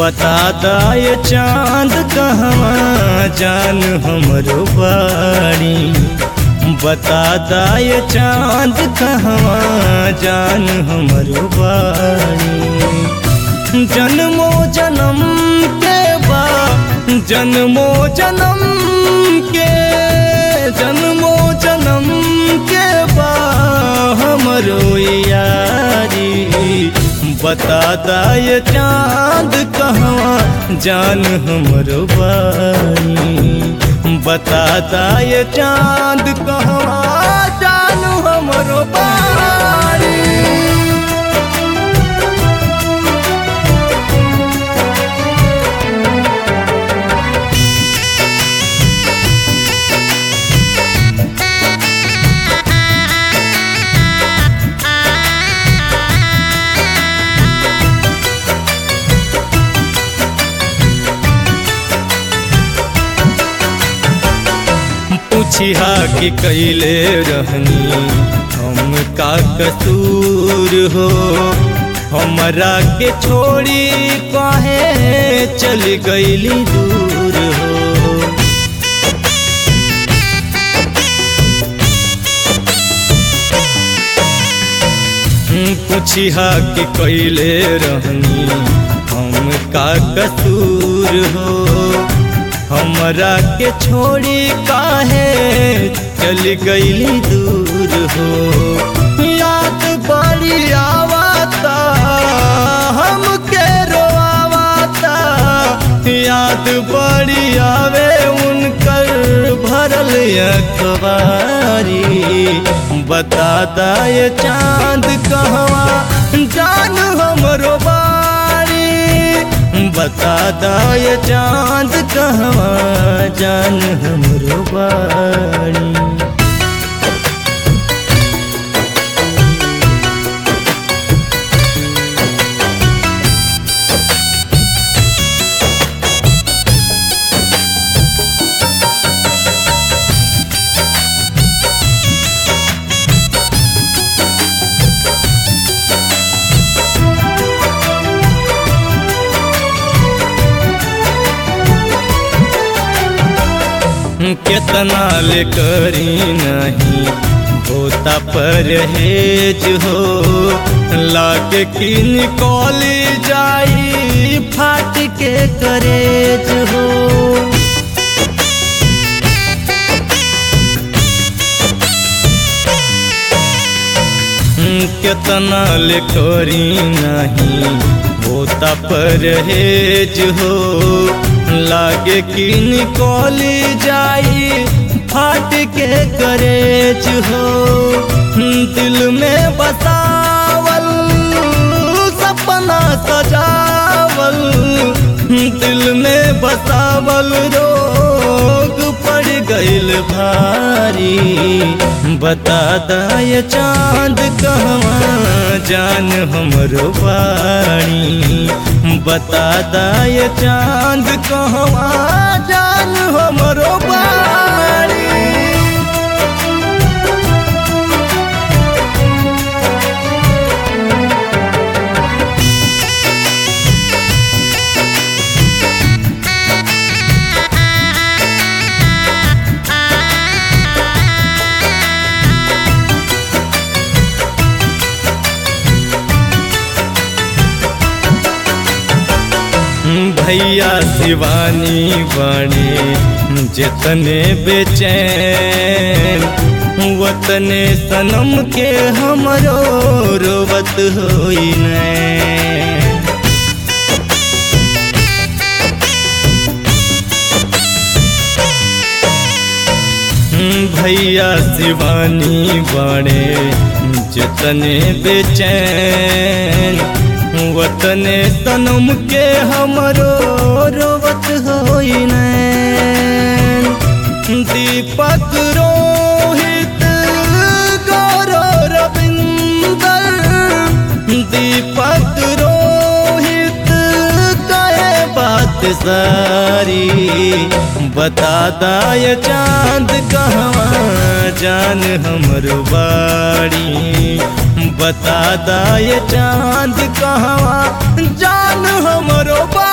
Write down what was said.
बता दाए चांद कहवा जान हमरो बाड़ी बता दाए चांद कहवा जान हमरो बाड़ी जन्मो जन्म के बा जन्मो जन्म के जन्मो जन्म के बा हमरो यारी बता दाए चांद कहवा जान हमरो बानी बता दाए चांद कहवा जान हमरो बानी पूछिया कि कैले रहनी हम का कसूर हो हमरा के छोड़ी काहे चल गईली दूर हो पूछिया कि कैले रहनी हम का कसूर हो हमरा के छोड़ी काहे चल गईली दूर हो याद बड़ी आवता हमके रोआवाता याद बड़ी आवे उनकर भरल अखबारी बता दाए चांद कहवा जान हमरो बारी बता दाए चांद कहवा जान हमरो बाड़ी कितना ले करी नहीं होता परहेज हो लागे कि निकल जाई फाट के करेज हो कितना ले करी नहीं होता परहेज हो लागे कि निकल जाई फाट के करेज हो दिल में बसावल सपना सजावल दिल में बसावल रोग पड़ गइल भारी बता दाए चांद कहवा जान हमरो बाणी बता दाए चांद कहवा जान हमरो बाणी भैया शिवानी बने जितने बेचैन वतने सनम के हमरो रोवत होई नैन भैया शिवानी बने जितने बेचैन वतने तनम के हमरो रोवत होई नैन दीपक रोहित गौरव रविंदर दीपक रोहित कहे बात सारी बता दाए चांद कहवा जान हमरो बाड़ी बता दाए चांद कहवा जान हमरो बा